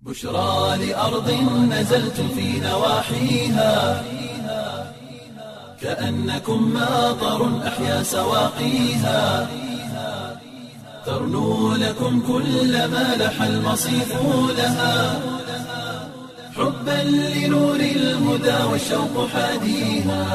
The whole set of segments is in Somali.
بشرى لأرض نزلت في نواحيها كأنكم ماطر أحيا سواقيها ترنو لكم كل ما لح المصيف لها حبا لنور الهدى والشوق حاديها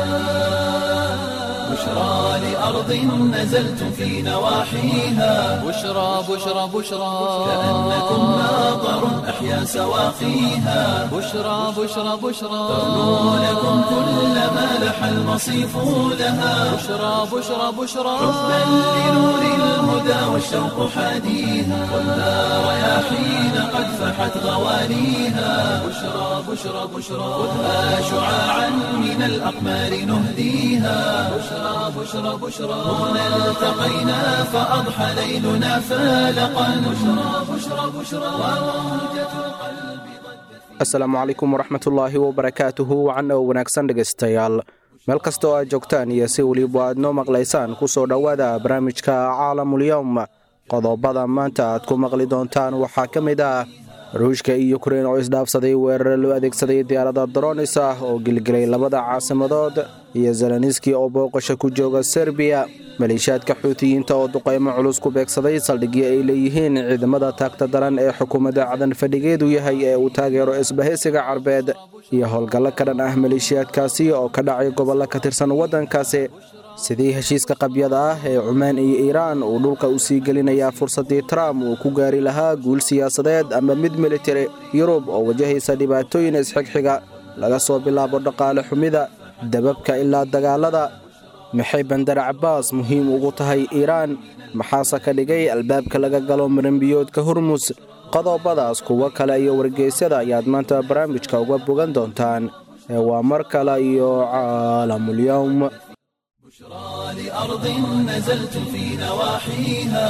بشرى لأرض نزلت في نواحيها بشرى بشرى بشرى كأنكم ماطر أحيا سواقيها بشرى بشرى بشرى ترنو لكم كل ما لح المصيف لها بشرى بشرى بشرى حبا لنور الهدى والشوق حاديها والنار رياحين قد فحت غوانيها بشرى بشرى بشرى خذها شعاعا من الأقمار نهديها بشرى بشرى بشرى هنا التقينا فأضحى ليلنا فالقا بشرى بشرى بشرى وموجة القلب asalaamu calaykum waraxmatullaahi wabarakaatuhu wacan oo wanaagsan dhegaystayaal meel kasta oo aad joogtaan iyo si weliba aad noo maqlaysaan ku soo dhowaada barnaamijka caalamulyowm qodobada maanta aad ku maqli doontaan waxaa ka mid ah ruushka iyo ukrein oo isdhaafsaday weerare loo adeegsaday diyaarada dronis ah oo gelgelay labada caasimadood iyo zeleniski oo booqasho ku jooga serbiya maleeshiyaadka xuutiyiinta oo duqaymo culus ku beegsaday saldhigyo ay leeyihiin ciidamada taagta daran ee xukuumadda cadan fadhigeedu yahay ee uu taageero isbahaysiga carbeed iyo howlgallo ka dhan ah maleeshiyaadkaasi oo ka dhacay gobollo ka tirsan waddankaasi sidii heshiiska qabyada ah ee cumaan iyo iiraan uu dhulka u sii gelinayaa fursaddii trump uu ku gaari lahaa guul siyaasadeed ama mid militari yurub oo wajahaysa dhibaatooyin isxigxiga laga soo bilaabo dhaqaale xumida dababka ilaa dagaalada maxay bandar cabaas muhiim ugu tahay iiraan maxaase ka dhigay albaabka laga galo maranbiyoodka hormus qodobadaas kuwo kale iyo wargeysyada ayaad maanta barnaamijka uga bogan doontaan ee waa mar kale iyo caalamulyowm بشرى لأرض نزلت في نواحيها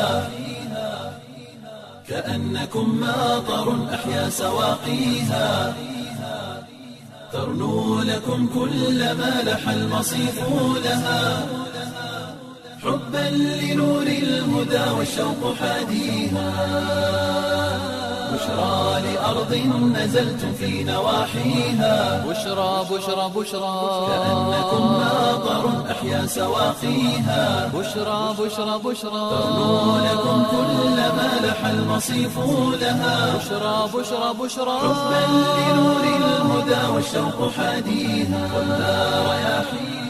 كأنكم ماطر أحيا سواقيها ترنو لكم كل ما لح المصيف لها حبا لنور الهدى والشوق حاديها بشرى لأرض نزلت في نواحيها بشرى بشرى بشرى كأنكم ماطر أحيا سواقيها بشرى بشرى بشرى ترنو لكم كل ما لح المصيف لها بشرى بشرى بشرى حبا لنور الهدى والشوق حاديها والنار رياحين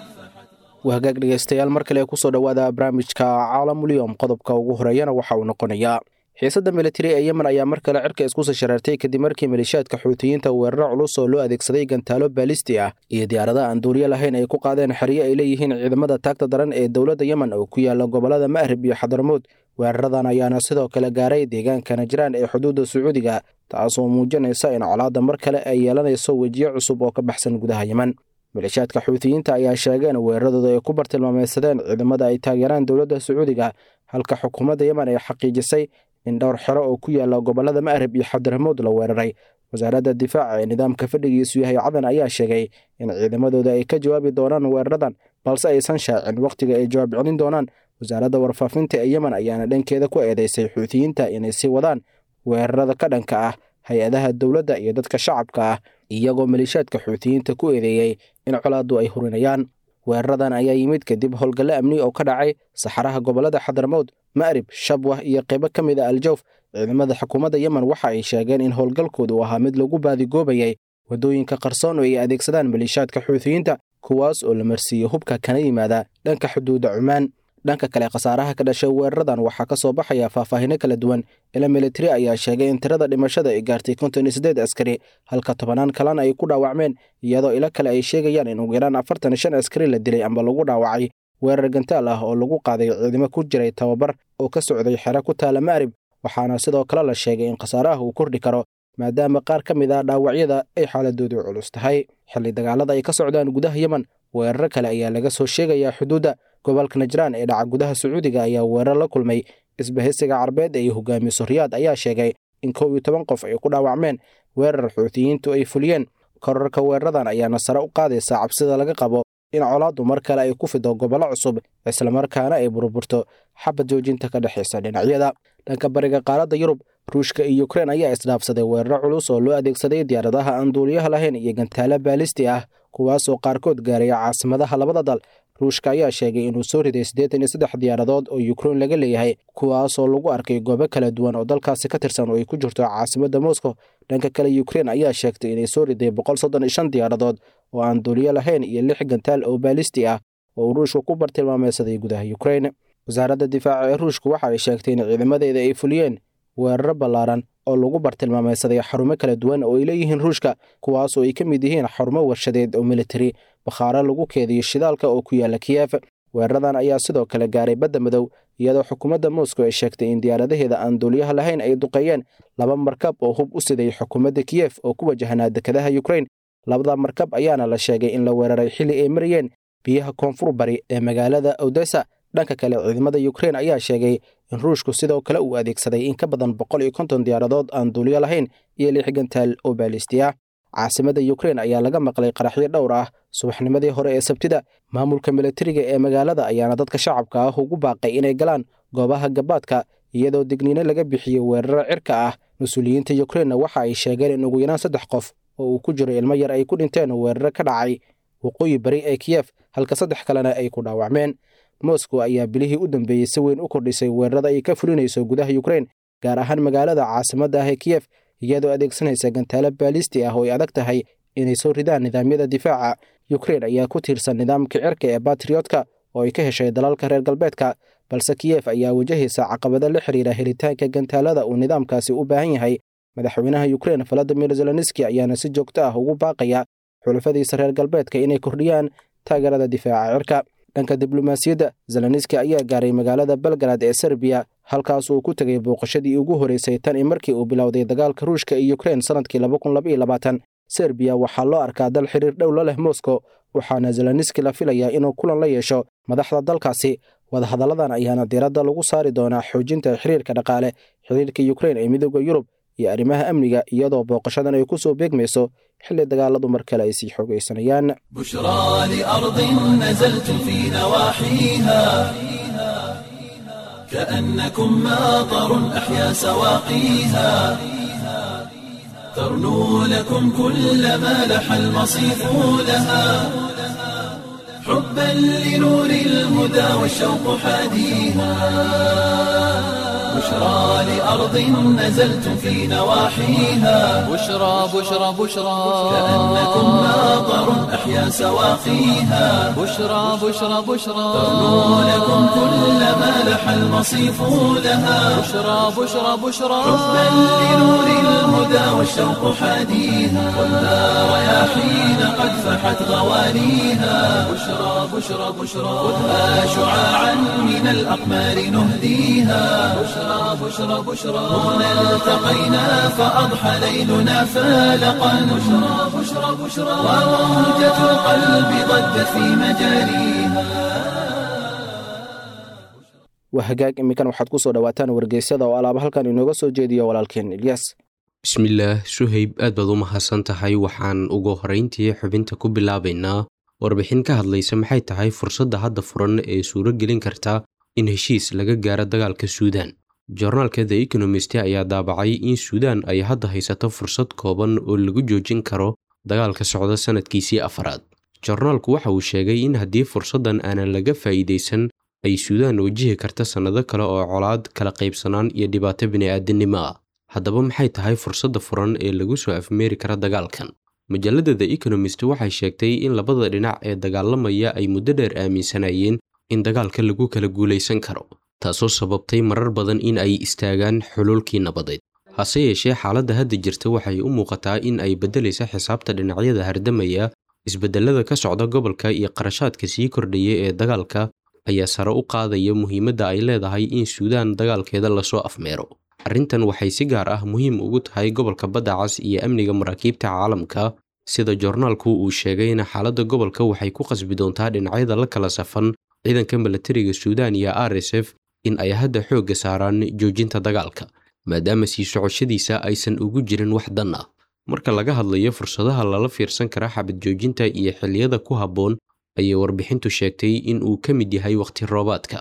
wahagaag dhegaystayaal mar kale kusoo dhowaada barnaamijka caalamulyowm qodobka ugu horeeyana waxa uu noqonayaa xiisadda militari ee yemen ayaa mar kale cirka isku sii shareertay kadib markii maleeshiyaadka xuutiyiinta weeraro culus oo loo adeegsaday gantaalo baalisti ah iyo diyaaradaha aan duuriyo lahayn ay ku qaadeen xeryo ay leeyihiin ciidamada taagta daran ee dowladda yemen oo ku yaala gobollada ma'rib iyo xadarmuud weeraradan ayaana sidoo kale gaaray deegaanka najraan ee xuduudda sacuudiga taasoo muujinaysa in colaadda mar kale ay yeelanayso wejiyo cusub oo ka baxsan gudaha yemen maleeshiyaadka xuutiyiinta ayaa sheegeen weeraradooda ay ku bartilmaameysadeen ciidamada ay taageeraan dowladda sacuudiga halka xukuumadda yemen ay xaqiijisay in dhowr xero oo ku yaala gobollada ma'rib iyo xabdiramuud la weeraray wasaaradda difaaca ee nidaamka fadhigiisu yahay cadan ayaa sheegay in ciidamadooda ay ka jawaabi doonaan weeraradan balse aysan shaacin wakhtiga ay jawaab celin doonaan wasaaradda warfaafinta ee yemen ayaana dhankeeda ku eedeysay xuutiyiinta inay sii wadaan weerarada ka dhanka ah hay-adaha dowladda iyo dadka shacabka ah iyagoo maleeshiyaadka xuutiyiinta ku eedeeyey in colaaddu ay hurinayaan weeraradan ayaa yimid kadib howlgallo amni oo ka dhacay saxaraha gobollada xadarmowd ma'rib shabwah iyo qaybo ka mid a aljawf ciidamada xukuumadda yemen waxa ay sheegeen in howlgalkoodu ahaa mid lagu baadigoobayay waddooyinka qarsoon oo ay adeegsadaan maleeshiyaadka xuutiyiinta kuwaas oo la marsiiyey hubka kana yimaada dhanka xuduudda cumaan dhanka kale khasaaraha ka dhashay weeraradan waxaa ka soo baxaya faahfaahino kala duwan ila militari ayaa sheegay in tirada dhimashada ay gaartay konton iyo siddeed askari halka tobanaan kalena ay ku dhaawacmeen iyadoo ilo kale ay sheegayaan in ugu yaraan afartan iyo shan askari la dilay amba lagu dhaawacay weerar gantaal ah oo lagu qaaday ciidamo ku jiray tababar oo ka socday xero ku taala ma'rib waxaana sidoo kale la sheegay in khasaaraha uu kordhi karo maadaama qaar ka mid ah dhaawacyada ay xaaladoodu culus tahay xilli dagaalada ay ka socdaan gudaha yemen weerar kale ayaa laga soo sheegayaa xuduudda gobolka najraan ee dhaca gudaha sacuudiga ayaa weerar la kulmay isbahaysiga carbeed ee hogaamiso riyaad ayaa sheegay in kow iyo toban qof ay ku dhaawacmeen weerar xuutiyiintu ay fuliyeen korarka weeraradan ayaana sare u qaadaysa cabsida laga qabo in colaaddu mar kale ay ku fido gobollo cusub islamarkaana ay burburto xabad joojinta ka dhexaysa dhinacyada dhanka bariga qaaradda yurub ruushka iyo ukrein ayaa isdhaafsaday weeraro culus oo loo adeegsaday diyaaradaha aan duuliyaha lahayn iyo gantaalo baalisti ah kuwaasoo qaarkood gaaraya caasimadaha labada dal ruushka ayaa sheegay inuu soo riday siddeetan iyo saddex diyaaradood oo ukrein laga leeyahay kuwaasoo lagu arkay goobo kala duwan oo dalkaasi ka tirsan oo ay ku jirto caasimadda moscow dhanka kale ukrein ayaa sheegtay inay soo riday boqol soddon iyo shan diyaaradood oo aan duuliyo lahayn iyo lix gantaal oo baalisti ah oo uu ruushku ku bartilmaameysaday gudaha ukrein wasaaradda difaaca ee ruushku waxa ay sheegtay in ciidamadeeda ay fuliyeen weeraro ballaaran oo lagu bartilmaameysaday xarumo kala duwan oo ay leeyihiin ruushka kuwaasoo ay ka mid yihiin xarumo warshadeed oo militari bakhaaro lagu keediyo shidaalka oo ku yaala kiyef weeraradan ayaa sidoo kale gaaray badda madow iyadoo xukuumadda moscow ay sheegtay in diyaaradaheeda aan duuliyaha lahayn ay duqeeyeen laba markab oo hub u siday xukuumadda kiyef oo ku wajahnaa dekedaha ukrein labada markab ayaana la sheegay in la weeraray xilli ay marayeen biyaha koonfur bari ee magaalada odessa dhanka kale ciidamada ukrein ayaa sheegay in ruushku sidoo kale uu adeegsaday in ka badan boqol iyo konton diyaaradood aan duuliyo lahayn iyo lix gantaal oo baalisti ah caasimadda ukrein ayaa laga maqlay qaraxyo dhowr ah subaxnimadii hore ee sabtida maamulka militariga ee magaalada ayaana dadka shacabka ah ugu baaqay inay galaan goobaha gabaadka iyadoo digniino laga bixiyey weeraro cirka ah mas-uuliyiinta ukreinna waxa ay sheegeen in ugu yaraan saddex qof oo uu ku jiro ilmo yar ay ku dhinteen weeraro ka dhacay waqooyi bari ee kiyef halka saddex kalena ay ku dhaawacmeen moscow ayaa bilihii u dambeeyey si weyn u kordhisay weerarada ay ka fulinayso gudaha ukrein gaar ahaan magaalada caasimadda ah ee kiyef iyadoo adeegsanaysa gantaalo baalisti ah oo ay adag tahay inay soo ridaan nidaamyada difaaca ukrein ayaa ku tiirsan nidaamka cirka ee batriotka oo ay ka heshay dalalka reer galbeedka balse kiyef ayaa wajahaysa caqabado la xiriira helitaanka gantaalada uu nidaamkaasi u baahan yahay madaxweynaha ukrein valadimir zelenski ayaana si joogto ah ugu baaqaya xulafadiisa reer galbeedka inay kordhiyaan taageerada difaaca cirka dhanka diblomaasiyadda zelenski ayaa gaaray magaalada belgarad ee serbiya halkaas uu ku tegay booqashadii ugu horeysay tan iyo markii uu bilowday dagaalka ruushka iyo ukrein sannadkii serbiya waxaa loo arkaa dal xiriir dhow la leh moscow waxaana zelenski la filayaa inuu kulan la yeesho madaxda dalkaasi wadahadalladan ayaana diiradda lagu saari doonaa xoojinta xiriirka dhaqaale xiriirka ukrein ee midooda yurub iyo arrimaha amniga iyadoo booqashadan ay ku soo beegmayso xilli dagaaladu mar kale ay sii xoogaysanayaan بشرى لأرض نزلت في نواحيها كأنكم ماطر أحيا سواقيها ترنو لكم كل ما لح المصيف لها حبا لنور الهدى والشوق حاديها بشرى لأرض نزلت في نواحيها بشرى بشرى بشرى كأنكم ماطر أحيا سواقيها بشرى بشرى بشرى ترنو لكم كل ما لح المصيف لها بشرى بشرى بشرى حبا لنور الهدى والشوق حاديها والنار رياحين قد فحت غوانيها بشرى بشرى بشرى خذها شعاعا من الأقمار نهديها بشرى بشرى بشرى هنا التقينا فأضحى ليلنا فالقا بشرى بشرى بشرى وموجة القلب ضجت في مجاريها waa hagaag iminkan waxaad ku soo dhowaataan wargeysyada oo alaaba halkan inooga soo jeediyo walaalkeen ilyas bismillaah suhayb aad baad u mahadsan tahay waxaan ugu horrayntii xubinta ku bilaabaynaa warbixin ka hadlaysa maxay tahay fursadda hadda furan ee suuro gelin karta in heshiis laga gaaro dagaalka suudaan jornaalka the economist ayaa daabacay in suudaan ay hadda haysato fursad kooban oo lagu joojin karo dagaalka socda sannadkiisii afaraad jornaalku waxa uu sheegay in haddii fursaddan aanan laga faa'iidaysan ay suudaan wajihi karta sannado kale oo colaad kala qaybsanaan iyo dhibaato bini'aadinimo ah haddaba maxay tahay fursadda furan ee lagu soo afmeeri kara dagaalkan majallada the economist waxay sheegtay in labada dhinac ee dagaalamaya ay muddo dheer aaminsanayeen in dagaalka lagu kala guulaysan karo taasoo sababtay marar badan in ay istaagaan xuluulkii nabadeed hase yeeshee xaaladda hadda jirta waxay u muuqataa in ay beddelaysa xisaabta dhinacyada hardamaya isbeddellada ka socda gobolka iyo qarashaadka sii kordhaya ee dagaalka ayaa sare u qaadaya muhiimadda ay leedahay in suudaan dagaalkeeda lasoo afmeero arrintan waxay si gaar ah muhiim ugu tahay gobolka badda cas iyo amniga maraakiibta caalamka sida joornaalku uu sheegayna xaaladda gobolka waxay ku qasbi doontaa dhinacyada la kala safan ciidanka milatariga suudaan iyo r s f in ay hadda xoogga saaraan joojinta dagaalka maadaama sii socoshadiisa aysan ugu jirin wax dan ah marka laga hadlayo fursadaha lala fiirsan kara xabad joojinta iyo xilliyada ku habboon ayay warbixintu sheegtay in uu ka mid yahay wakhti roobaadka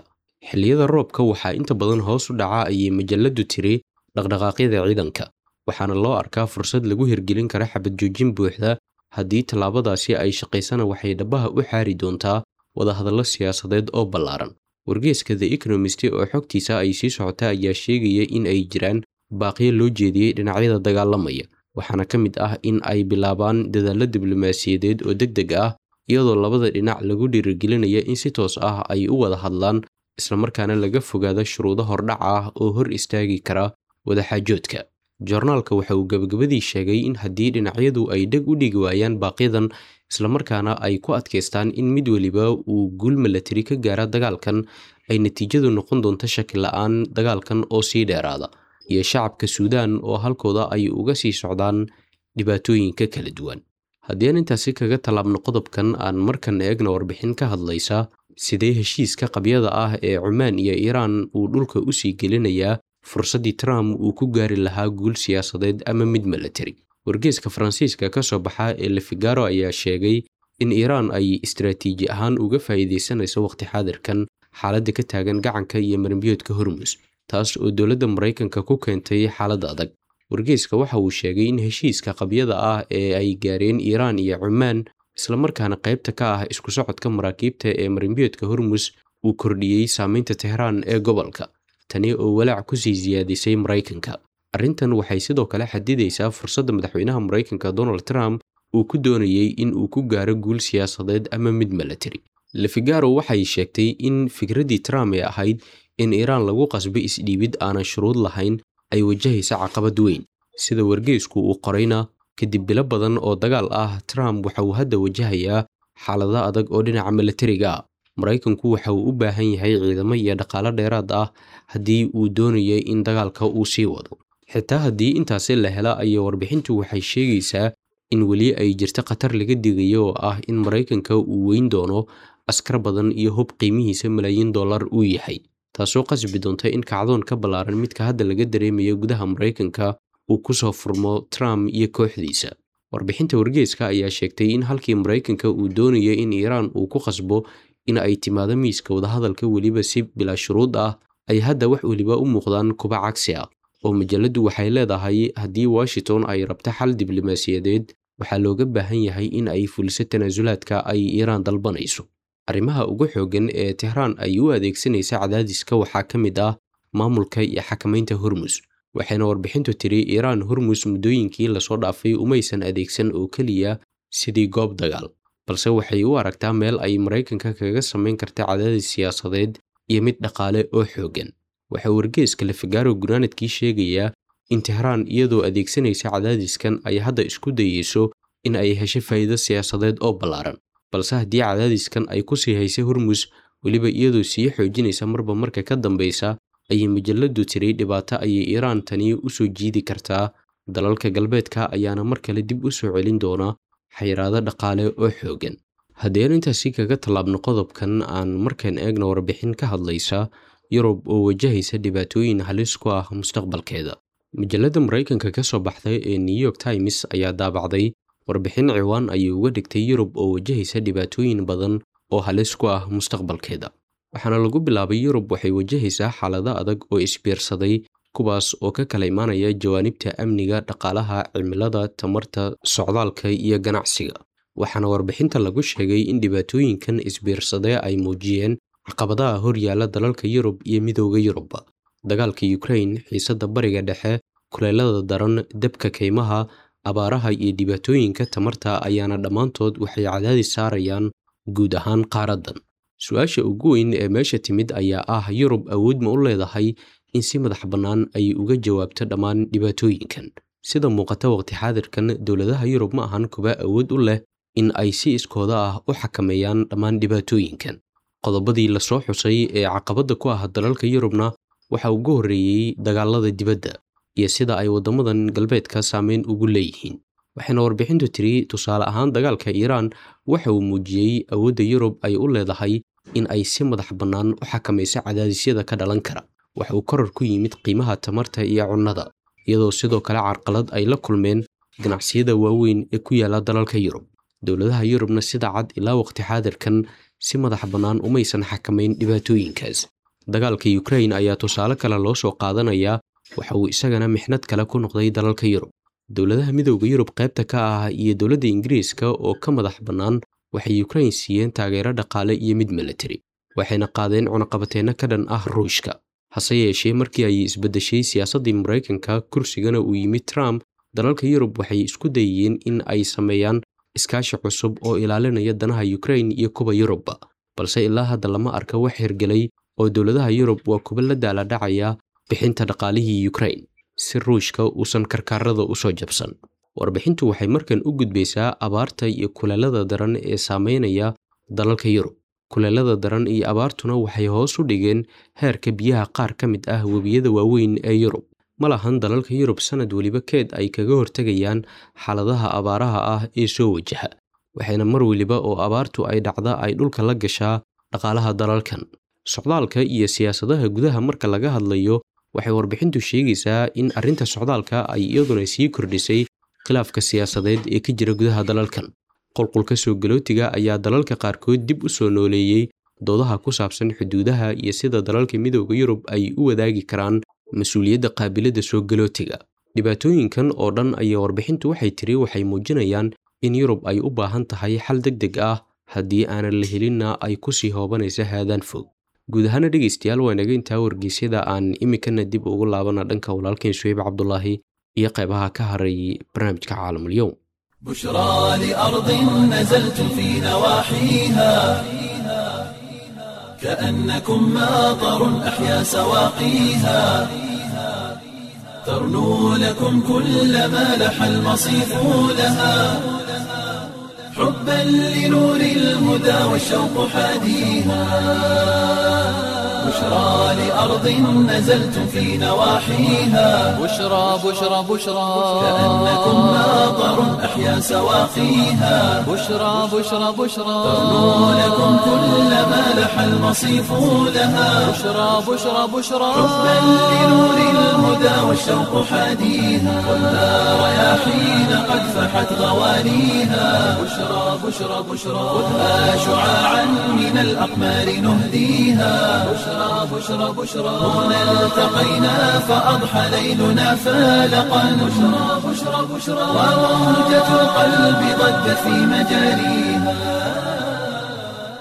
xilliyada roobka waxaa inta badan hoos u dhaca ayay majalladdu tiri dhaqdhaqaaqyada ciidanka waxaana loo arkaa fursad lagu hirgelin kara xabad joojin buuxda haddii tallaabadaasi ay shaqaysana waxay dhabaha u xaari doontaa wadahadallo siyaasadeed oo ballaaran wargeeska the economist oo xogtiisa ay sii socota ayaa sheegaya in ay jiraan baaqyo loo jeediyey dhinacyada dagaalamaya waxaana ka mid ah in ay bilaabaan dadaallo diblomaasiyadeed oo deg deg ah iyadoo labada dhinac lagu dhiirigelinaya in si toos ah ay u wada hadlaan islamarkaana laga fogaado shuruudo hordhac ah oo hor istaagi kara wadaxaajoodka joornaalka waxa uu gabagabadii sheegay in haddii dhinacyadu ay dheg u dhigi waayaan baaqyadan islamarkaana ay ku adkaystaan in mid weliba uu guul milatari ka gaara dagaalkan ay natiijadu noqon doonto shaki la-aan dagaalkan oo sii dheeraada iyo shacabka suudaan oo halkooda ay uga sii socdaan dhibaatooyinka kala duwan haddii aan intaasi kaga tallaabno qodobkan aan markan eegna warbixin ka hadlaysa sidee heshiiska qabyada ah ee cumaan iyo iiraan uu dhulka u sii gelinayaa fursaddii trump uu ku gaari lahaa guul siyaasadeed ama mid milatari wargeeska faransiiska ka soo baxa ee lefigaro ayaa sheegay in iiraan ay istaraatiiji ahaan uga faa'iidaysanayso waqti xaadirkan xaaladda ka taagan gacanka iyo marimbiyoodka hormus taas oo dowladda maraykanka ku keentay xaaladda adag wargeeska waxa uu sheegay in heshiiska qabyada ah ee ay gaareen iiraan iyo cumaan islamarkaana qaybta ka ah isku socodka maraakiibta ee marimbiyoodka hormus uu kordhiyey saameynta tehraan ee gobolka tani oo walaac ku sii siyaadisay maraykanka arrintan waxay sidoo kale xadidaysaa fursadda madaxweynaha maraykanka donald trump uu ku doonayey in uu ku gaaro guul siyaasadeed ama mid milatari lefigaro waxay sheegtay in fikraddii trump ee ahayd in iiraan lagu qasbo isdhiibid aanan shuruud lahayn ay wajahaysa caqabad weyn sida wargeysku uu qorayna kadib bilo badan oo dagaal ah trump waxa uu hadda wajahayaa xaalado adag oo dhinaca milatariga ah maraykanku waxa uu u baahan yahay ciidamo iyo dhaqaalo dheeraad ah haddii uu doonayay in dagaalka uu sii wado xitaa haddii intaasi la hela ayay warbixintu waxay sheegaysaa in weli ay jirto khatar laga digayo oo ah in maraykanka uu weyn doono askar badan iyo hub qiimihiisa malaayiin dollar uu yahay taasoo qasbi doonta in kacdoon ka ballaaran midka hadda laga dareemayo gudaha maraykanka uu ku soo furmo trump iyo kooxdiisa warbixinta wargeeska ayaa sheegtay in halkii maraykanka uu doonayo in iiraan uu ku qasbo in ay timaado miiska wadahadalka weliba si bilaa shuruud ah ay hadda wax weliba u muuqdaan kuba cagsi ah oo majalladdu waxay leedahay haddii washington ay rabto xal diblomaasiyadeed waxaa looga baahan yahay in ay fuliso tanaasulaadka ay iiraan dalbanayso arrimaha ugu xooggan ee tehraan ay u adeegsanaysa cadaadiska waxaa ka mid ah maamulka iyo xakamaynta hormus waxayna warbixintu tiri iiraan hormus muddooyinkii lasoo dhaafay umaysan adeegsan oo keliya sidii goob dagaal balse waxay u aragtaa meel ay maraykanka kaga samayn karta cadaadis siyaasadeed iyo mid dhaqaale oo xooggan waxaa wargeeska lefigaro gunaanadkii sheegayaa in tehraan iyadoo adeegsanaysa cadaadiskan ay hadda isku dayeyso in ay hesho faa'iido siyaasadeed oo ballaaran balse haddii cadaadiskan ay ku sii haysa hormus weliba iyadoo sii xoojinaysa marba marka ka dambaysa ayay majalladdu tiri dhibaato ayay iiraan tani u soo jiidi kartaa dalalka galbeedka ayaana mar kale dib u soo celin doona xayiraado dhaqaale oo xooggan haddii aan intaasi kaga tallaabno qodobkan aan markaan eegna warbixin ka hadlaysa yurub oo wajahaysa dhibaatooyin halis ku ah mustaqbalkeeda majalladda maraykanka ka soo baxday ee new york times ayaa daabacday warbixin ciwaan ayay uga dhigtay yurub oo wajahaysa dhibaatooyin badan oo halis ku ah mustaqbalkeeda waxaana lagu bilaabay yurub waxay wajahaysaa xaalado adag oo isbiirsaday kuwaas oo ka kala imaanaya jawaanibta amniga dhaqaalaha cimilada tamarta socdaalka iyo ganacsiga waxaana warbixinta lagu sheegay in dhibaatooyinkan isbiirsadee ay muujiyeen caqabadaha hor yaalla dalalka yurub iyo midooda yurubba dagaalka ukrain xiisadda bariga dhexe kuleelada daran debka kaymaha abaaraha iyo dhibaatooyinka tamarta ayaana dhammaantood waxay cadaadis saarayaan guud ahaan qaaraddan su-aasha ugu weyn ee meesha timid ayaa ah yurub awood ma u leedahay in si madax bannaan ay uga jawaabto dhammaan dhibaatooyinkan sida muuqata waqti xaadirkan dowladaha yurub ma ahan kuba awood u leh in ay si iskooda ah u xakameeyaan dhammaan dhibaatooyinkan qodobadii lasoo xusay ee caqabadda ku ah dalalka yurubna waxa ugu horreeyey dagaalada dibadda iyo sida ay waddamadan galbeedka saameyn ugu leeyihiin waxayna warbixintu tiri tusaale ahaan dagaalka iiraan waxa uu muujiyey awoodda yurub ay u leedahay in ay si madax bannaan u xakamayso cadaadisyada ka dhalan kara waxa uu koror ku yimid qiimaha tamarta iyo cunnada iyadoo sidoo kale carqalad ay la kulmeen ganacsiyada waaweyn ee ku yaalla dalalka yurub dowladaha yurubna sida cad ilaa waqti xaadirkan si madax bannaan umaysan xakamayn dhibaatooyinkaas dagaalka ukrain ayaa tusaale kale loo soo qaadanayaa waxa uu isagana mixnad kale ku noqday dalalka yurub dowladaha midowda yurub qaybta ka ah iyo dowladda ingiriiska oo ka madax bannaan waxay ukrain siiyeen taageero dhaqaale iyo mid militari waxayna qaadeen cunaqabateenno ka dhan ah ruushka hase yeeshee markii ay isbeddeshay siyaasaddii maraykanka kursigana uu yimid trump dalalka yurub waxay isku dayeen in ay sameeyaan iskaashi cusub oo ilaalinaya danaha ukrain iyo kuwa yurubba balse ilaa hadda lama arka wax hirgelay oo dowladaha yurub waa kuba la daaladhacaya bixinta dhaqaalihii ukrain si ruushka uusan karkaarada u soo jabsan warbixintu waxay markan u gudbaysaa abaarta iyo kuleelada daran ee saameynaya dalalka yurub kuleelada daran iyo abaartuna waxay hoos u dhigeen heerka biyaha qaar ka mid ah webiyada waaweyn ee yurub ma lahan dalalka yurub sanad weliba keed ay kaga hortegayaan xaaladaha abaaraha ah ee soo wajaha waxayna mar weliba oo abaartu ay dhacda ay dhulka la gashaa dhaqaalaha dalalkan socdaalka iyo siyaasadaha gudaha marka laga hadlayo waxay warbixintu sheegaysaa in arrinta socdaalka ay iyaduna sii kordhisay khilaafka siyaasadeed ee ka jira gudaha dalalkan qolqolka soo galootiga ayaa dalalka qaarkood dib u soo nooleeyey doodaha ku saabsan xuduudaha iyo sida dalalka midowda yurub ay u wadaagi karaan mas-uuliyadda qaabiladda soo galootiga dhibaatooyinkan oo dhan ayaa warbixintu waxay tiri waxay muujinayaan in yurub ay u baahan tahay xal deg deg ah haddii aanan la helinna ay ku sii hoobanaysa haadaan fog guud ahaana dhegaystayaal waa inaga intaa wargeysyada aan iminkana dib ugu laabana dhanka walaalkeen suheyb cabdulaahi iyo qaybaha ka haray barnaamijka caalamulyow بشرى لأرض نزلت في نواحيها كأنكم ماطر أحيا سواقيها ترنو لكم كل ما لح المصيف لها حبا لنور الهدى والشوق حاديها بشرى لأرض نزلت في نواحيها بشرى بشرى بشرى كأنكم ماطر أحيا سواقيها بشرى بشرى بشرى ترنو لكم كل ما لح المصيف لها بشرى بشرى بشرى حبا لنور الهدى والشوق حاديها خذها رياحين قد فحت غوانيها بشرى بشرى بشرى خذها شعاعا من الأقمار نهديها بشرى بشرى بشرى هنا التقينا فأضحى ليلنا فالقا بشرى بشرى بشرى وموجة القلب ضجت في مجاريها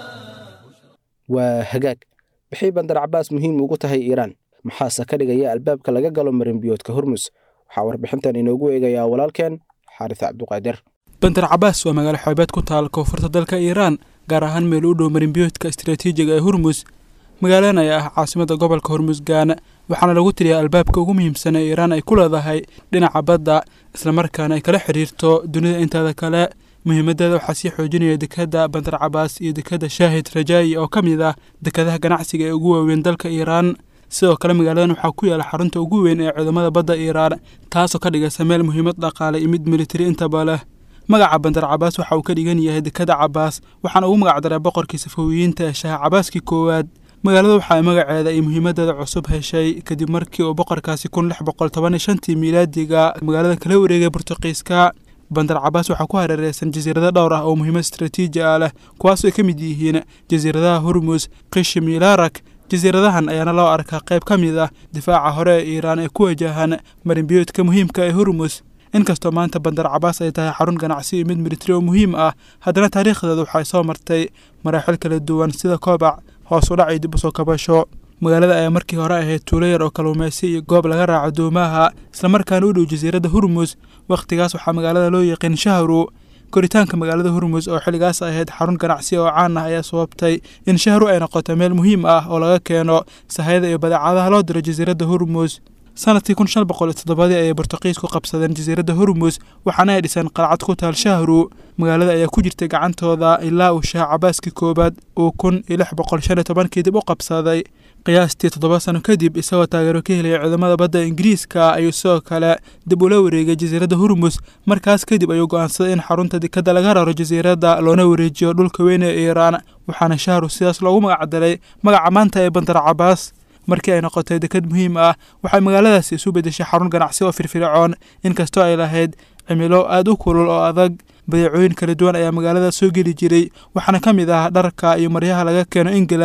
waa hagaag waxay bandar cabaas muhiim ugu tahay iiraan maxaase ka dhigaya albaabka laga galo marinbiyoodka hormus waxaa warbixintan inoogu eegayaa walaalkeen xaaris cabduqaadir bandar cabaas waa magaalo xoobeed ku taal koonfurta dalka iiraan gaar ahaan meel u dhow marinbiyoodka istaraatiijiga ee hormus magaaladan ayaa ah caasimada gobolka hormusgaana waxaana lagu tiriyaa albaabka ugu muhiimsan ee iiraan ay ku leedahay dhinaca badda islamarkaana ay kala xidhiirto dunida inteeda kale muhiimadeeda waxaa sii xoojinaya dekadda bandar cabaas iyo dekadda shaahid rajaayi oo ka mid ah dekadaha ganacsiga ee ugu waaweyn dalka iiraan sidoo kale magaaladan waxaa ku yaala xarunta ugu weyn ee ciidamada badda iiraan taasoo ka dhigaysa meel muhiimad dhaqaale iyo mid militari intaba leh magaca bandar cabaas waxa uu ka dhigan yahay dekadda cabaas waxaana ugu magacdaray boqorkii safawiyiinta ee shaha cabaaskii koowaad magaalada waxa ay magaceeda iyo muhiimadeeda cusub heshay kadib markii uu boqorkaasi kun lix boqol toban iyo shantii miilaadiga magaalada kala wareegay burtuqiiska bandar cabaas waxaa ku hareereysan jasiirado dhowr ah oo muhiimad istaraatiiji ah leh kuwaasoo ay ka mid yihiin jasiiradaha hormus qishim iyo laarak jasiiradahan ayaana loo arkaa qayb ka mid ah difaaca hore ee iiraan ee ku wajahan marinbiyoodka muhiimka ee hormus inkastoo maanta bandar cabaas ay tahay xarun ganacsi iyo mid militari oo muhiim ah haddana taariikhdeeda waxay soo martay maraaxil kala duwan sida koobac hoos u dhac iyo dib u soo kabasho magaalada ayaa markii hore ahayd tuulo yar oo kalluumaysi iyo goob laga raaco doomaha islamarkaana u dhow jasiiradda hormus wakhtigaas waxaa magaalada loo yaqiin shahru koritaanka magaalada hormus oo xilligaas ahayd xarun ganacsi oo caan ah ayaa sababtay in shahru ay noqoto meel muhiim ah oo laga keeno sahayada iyo badeecadaha loo diro jasiiradda hormus sanadkii kun shan boqol iyo toddobadii ayay bortuqiisku qabsadeen jasiiradda hormus waxaana ay dhiseen qalcad ku taal shahru magaalada ayaa ku jirtay gacantooda ilaa uu shaah cabaaskii koowaad uu kun iyo lix boqol shan iyo tobankii dib u qabsaday qiyaastii toddoba sano kadib isagoo taageero ka helaya ciidamada badda ingiriiska ayuu sidoo kale dib ula wareegay jasiiradda hormus markaas kadib ayuu go'aansaday in xarunta dekadda laga raro jasiiradda loona wareejiyo dhulka weyn ee iiraan waxaana shahru sidaas loogu magacdaray magaca maanta ee bandar cabaas markii ay noqotay dekad muhiim ah waxay magaaladaasi isu beddeshay xarun ganacsi oo firfircoon inkastoo ay lahayd cimilo aad u kulul oo adag badeecooyin kala duwan ayaa magaalada soo geli jiray waxaana ka mid ah dharka iyo maryaha laga keeno england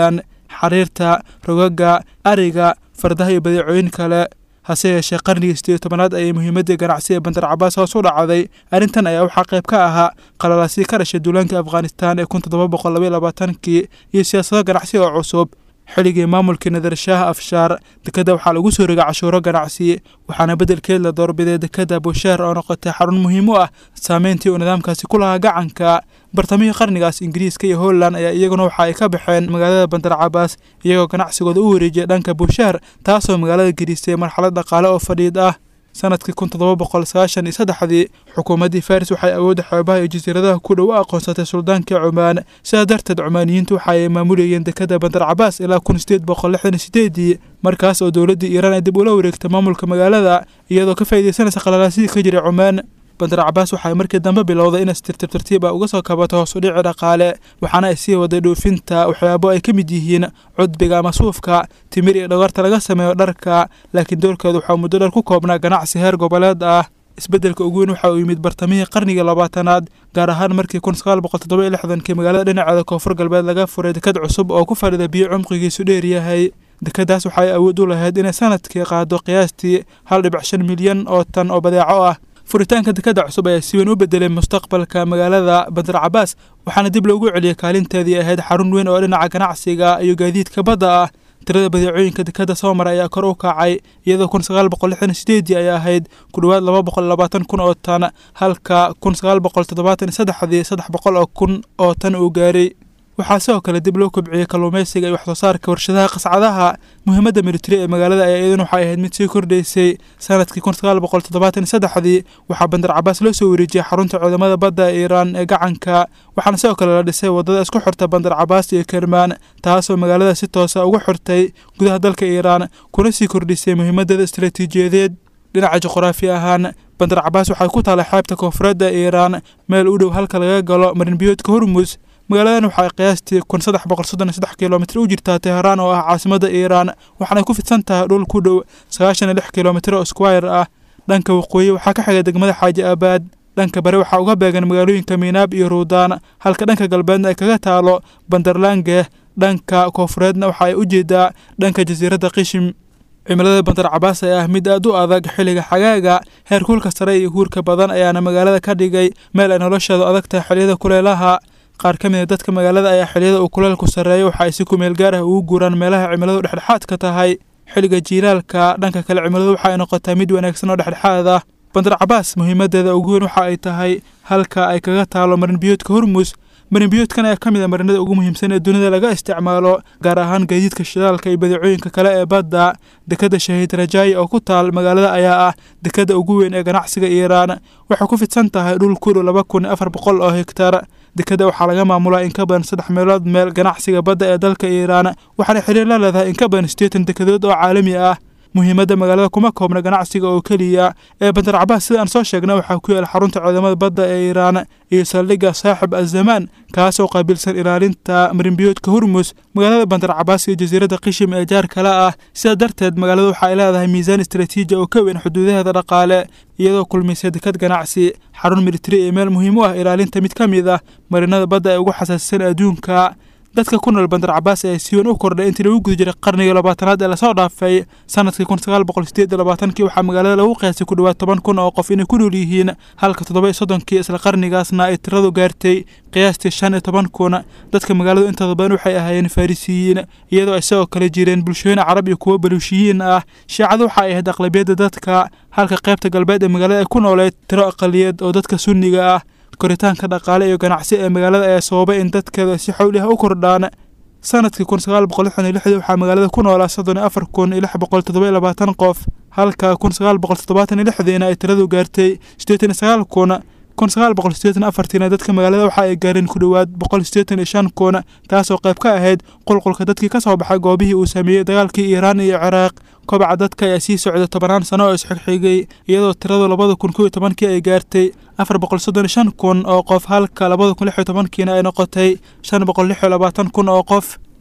xariirta rogaga ariga fardaha iyo badeecooyin kale hase yeeshee qarnigii sideed tobanaad ayay muhiimaddii ganacsi ee bandar cabaas hoos u dhacday arrintan ayaa waxaa qayb ka ahaa qalalaasii ka dhashay duulaanka afghanistan ee kun toddoba boqol labaiyo labaatankii iyo siyaasado ganacsi oo cusub xilligii maamulkii nadarshaaha afshaar dekadda waxaa lagu soo rogay cashuuro ganacsi waxaana beddelkeed la doorbiday dekadda busheer oo noqotay xarun muhiim u ah saameyntii uu nidaamkaasi ku lahaa gacanka bartamihii qarnigaas ingiriiska iyo holland ayaa iyaguna waxa ay ka baxeen magaalada bandar cabaas iyagoo ganacsigooda u wareejiyay dhanka busheer taasoo magaalada gediisay marxalad dhaqaale oo fadhiid ah sanadkii kun toddoba boqol sagaashan iyo saddexdii xukuumaddii faris waxay awoodda xeebaha iyo jasiiradaha ku dhow u aqoonsatay suldaankii cumaan sidaa darteed cumaaniyiintu waxa ay maamulayeen dekadda bandar cabaas ilaa kun sideed boqol lixdan iyo sideedii markaas oo dowladdii iiraan ay dib ula wareegtay maamulka magaalada iyadoo ka faa'iidaysanaysa qalalaasidii ka jiray cumaan bandar cabaas waxay markii dambe bilowday inay si tartiib tartiib ah uga soo kabato hoos u dhici dhaqaale waxaana ay sii waday dhoofinta waxyaabo ay ka mid yihiin cudbiga ama suufka timir iyo dhagarta laga sameeyo dharka laakiin doorkeedu waxaa muddo dheer ku koobnaa ganacsi heer goboleed ah isbeddelka ugu weyn waxa uu yimid bartamihii qarnigii labaatanaad gaar ahaan markii kun sagaal boqol toddoba iyo lixdankii magaalada dhinaceeda koonfur galbeed laga furay dekad cusub oo ku fadhida biyo cumqigiisu dheer yahay dekadaas waxay awood u lahayd inay sanadkii qaado qiyaastii hal dhibic shan milyan oo tan oo badeeco ah furitaanka dekadda cusub ayaa si weyn u bedelay mustaqbalka magaalada bandar cabaas waxaana dib loogu celiyay kaalinteedii ahayd xarun weyn oo dhinaca ganacsiga iyo gaadiidka badda ah tirada badeecooyinka dekadda soo mara ayaa kor u kacay iyadoo kun sagaal boqol lixdan sideedii ay ahayd ku dhowaad laba boqol labaatan kun oo tan halka kun sagaal boqol toddobaatan iyo saddexdii saddex boqol oo kun oo tan uu gaaray waxaa sidoo kale dib loo kobciyey kalluumaysiga iyo waxsoosaarka warshadaha qascadaha muhiimadda militari ee magaalada ayaa iyaduna waxay ahayd mid sii kordhaysay sanadkii kun sagaal boqol toddobaatan iyo saddexdii waxaa bandar cabaas loo soo wareejiyey xarunta cudamada badda ee iiraan ee gacanka waxaana sidoo kale la dhisay waddada isku xirta bandar cabaas iyo kermaan taasoo magaalada si toosa uga xirtay gudaha dalka iiraan kuna sii kordhisay muhiimadeeda istaraatiijiyadeed dhinaca juqraafi ahaan bandar cabaas waxay ku taalay xeebta koonfureedda iiraan meel u dhow halka laga galo marinbiyoodka hormus magaaladan waxay qiyaastii kun saddex boqol soddon iyo saddex kilomitr u jirtaa teheraan oo ah caasimadda iiraan waxaanay ku fidsan tahay dhul ku dhow sagaashan iyo lix kilomitr oo squire ah dhanka waqooyi waxaa ka xiga degmada xaaji aabaad dhanka bari waxaa uga beegan magaalooyinka miinaab iyo ruudaan halka dhanka galbeedna ay kaga taalo bandarlange dhanka koonfureedna waxa ay u jeedaa dhanka jasiiradda qishim cimilada bandar cabaas ayaa ah mid aad u adag xilliga xagaaga heer kuulka sare iyo huurka badan ayaana magaalada ka dhigay meel ay nolosheedu adag tahay xilliyada kuleelaha qaar ka mid a dadka magaalada ayaa xilliyada uu kuleelku sarreeyo waxa ay si kumeel gaar ah ugu guuraan meelaha cimiladu dhexdhexaadka tahay xilliga jiilaalka dhanka kale cimiladu waxa ay noqotaa mid wanaagsan oo dhexdhexaad ah bandar cabaas muhiimadeeda ugu weyn waxa ay tahay halka ay kaga taalo marinbiyoodka hormus marinbiyoodkan ayaa ka mid a marinada ugu muhiimsan ee dunida laga isticmaalo gaar ahaan gaadiidka shidaalka iyo badeecooyinka kale ee badda dekadda shahiid rajaayi oo ku taal magaalada ayaa ah dekadda ugu weyn ee ganacsiga iiraan waxay ku fidsan tahay dhul ku dhow laba kun iyo afar boqol oo hektar dekadda waxaa laga maamulaa in ka badan saddex meelood meel ganacsiga badda ee dalka iiraan waxaana xiriir la leedahay in ka badan siddeetan dekadood oo caalami ah muhiimadda magaalada kuma koobna ganacsiga oo keliya ee bandar cabaas sida aan soo sheegna waxaa ku yaala xarunta cudamada badda ee iiraan iyo saldhigga saaxib azamaan kaasoo qaabilsan ilaalinta marinbiyoodka hormus magaalada bandar cabaas iyo jasiiradda qishim ee jaar kale ah sidaa darteed magaalada waxa ay leedahay miisaan istaraatiiji oo ka weyn xuduudaheeda dhaqaale iyadoo kulmisay dekad ganacsi xarun militari ee meel muhiim u ah ilaalinta mid ka mid ah marinada badda ee ugu xasaasisan adduunka dadka ku nool bandar cabaas ayaa si weyn u kordhay intii lagu guda jiray qarnigii labaatanaad ee lasoo dhaafay sanadkii kun sagaal boqol sideed iyo labaatankii waxaa magaalada lagu qiyaasay ku dhowaad toban kun oo qof inay ku nool yihiin halka toddoba iyo soddonkii isla qarnigaasna ay tiradu gaartay qiyaastii shan iyo toban kun dadka magaaladu intooda badan waxay ahaayeen farisiyiin iyadoo ay sidoo kale jireen bulshooyin carab iyo kuwo baluushiyiin ah shiicadu waxa ay ahayd aqlabiyadda dadka halka qaybta galbeed ee magaalada ay ku nooleed tiro aqaliyeed oo dadka sunniga ah koritaanka dhaqaale iyo ganacsi ee magaalada ayaa sababay in dadkeeda si xowli ah u kordhaan sanadkii kun sagaal boqol lixdan iyo lixdii waxaa magaalada ku noolaa soddon iyo afar kun iyo lix boqol toddoba iyo labaatan qof halka kun sagaal boqol toddobaatan iyo lixdiina ay tiradu gaartay siddeetan iyo sagaal kun kun sagaal boqol siddeetan afartiina dadka magaalada waxa ay gaareen ku dhowaad boqol siddeetan iyo shan kun taasoo qayb ka ahayd qulqulka dadkii ka soo baxay goobihii uu sameeyey dagaalkii iiraan iyo ciraaq kobaca dadka ayaa sii socday tobanaan sano oo isxigxigay iyadoo tiradu labada kun kow iyo tobankii ay gaartay afar boqol soddon iyo shan kun oo qof halka labada kun lix iyo tobankiina ay noqotay shan boqol lix iyo labaatan kun oo qof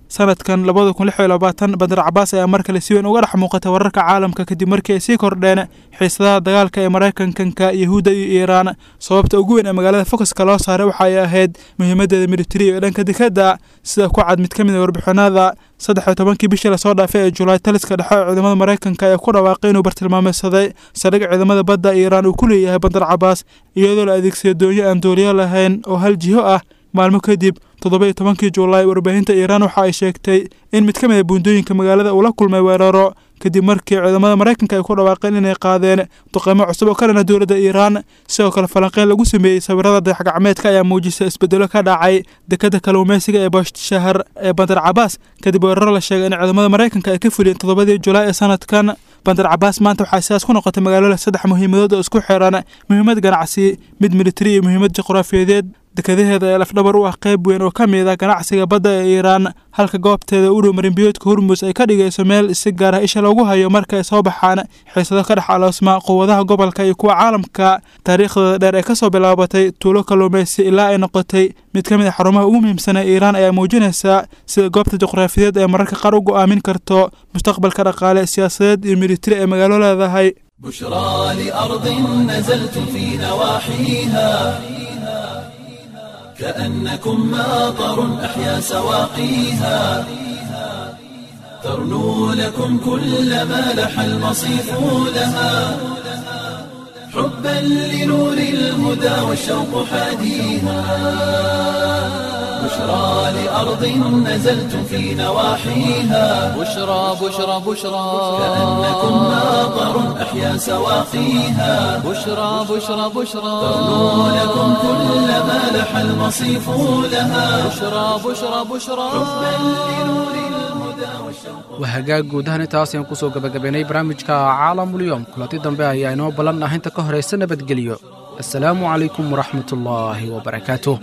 sanadkan labada kun lix iyo labaatan bandar cabaas ayaa mar kale si weyn uga dhex muuqatay wararka caalamka kadib markii ay sii kordheen xiisadaha dagaalka ee maraykankanka yahuudda iyo iiraan sababta ugu weyn ee magaalada focuska loo saaray waxa ay ahayd muhiimadeeda militari ee dhanka dekadda sida ku cad mid ka mid a warbixinada saddex iyo tobankii bishii lasoo dhaafay ee julaay taliska dhexe ee ciidamada maraykanka ayaa ku dhawaaqay inuu bartilmaameysaday saldhig ciidamada badda iiraan uu ku leeyahay bandar cabaas iyadoo la adeegsaday doonyo aan dooliyo lahayn oo hal jiho ah maalmo kadib toddoba iyo tobankii julaay warbaahinta iiraan waxa ay sheegtay in mid ka mid a buundooyinka magaalada uu la kulmay weeraro kadib markii ciidamada maraykanka ay ku dhawaaqeen inay qaadeen duqeymo cusub oo ka dhana dowladda iiraan sidoo kale falanqeyn lagu sameeyey sawirada dayaxgacmeedka ayaa muujisay isbedelo ka dhacay dekadda kalluumeysiga ee boosh shahar ee bandar cabaas kadib weeraro la sheegay in ciidamada maraykanka ay ka fuliyeen toddobadii julaay ee sanadkan bandar cabaas maanta waxaa sidaas ku noqotay magaalada saddex muhiimadood oo isku xiran muhiimad ganacsi mid militari iyo muhiimad juqraafiyadeed dekadaheeda ee lafdhabar u ah qayb weyn oo ka mid ah ganacsiga badda ee iiraan halka goobteeda u dhow marinbiyoodka hormus ay ka dhigayso meel si gaar ah isha loogu hayo marka ay soo baxaan xiisado ka dhex aloosma quwadaha gobolka iyo kuwa caalamka taariikhdooda dheer ee kasoo bilaabatay tuulo kalluumaysi ilaa ay noqotay mid ka mid a xarumaha ugu muhiimsan ee iiraan ayaa muujinaysa sida goobta juqraafiyeed ee mararka qaar u go'aamin karto mustaqbalka dhaqaale siyaasadeed iyo militari ee magaalo leedahay بشرى لأرض نزلت في نواحيها كأنكم ماطر أحيا سواقيها ترنو لكم كل ما لح المصيف لها حبا لنور الهدى والشوق حاديها بشرى لأرض نزلت في نواحيها بشرى بشرى بشرى كأنكم ماطر أحيا سواقيها بشرى بشرى بشرى ترنو لكم كل ما لح المصيف لها بشرى بشرى بشرى waa hagaag guud ahaan intaas ayaan kusoo gabagabaynay barnaamijka caalamulyoom kulanti dambe ayaa inoo ballan ah inta ka horaysa nabadgelyo assalaamu calaykum waraxmatullaahi wabarakaatuh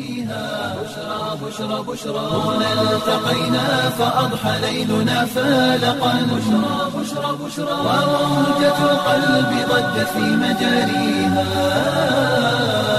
هنا التقينا فأضحى ليلنا فالقا بشرى بشرى بشرى وموجة القلب ضجت في مجاريها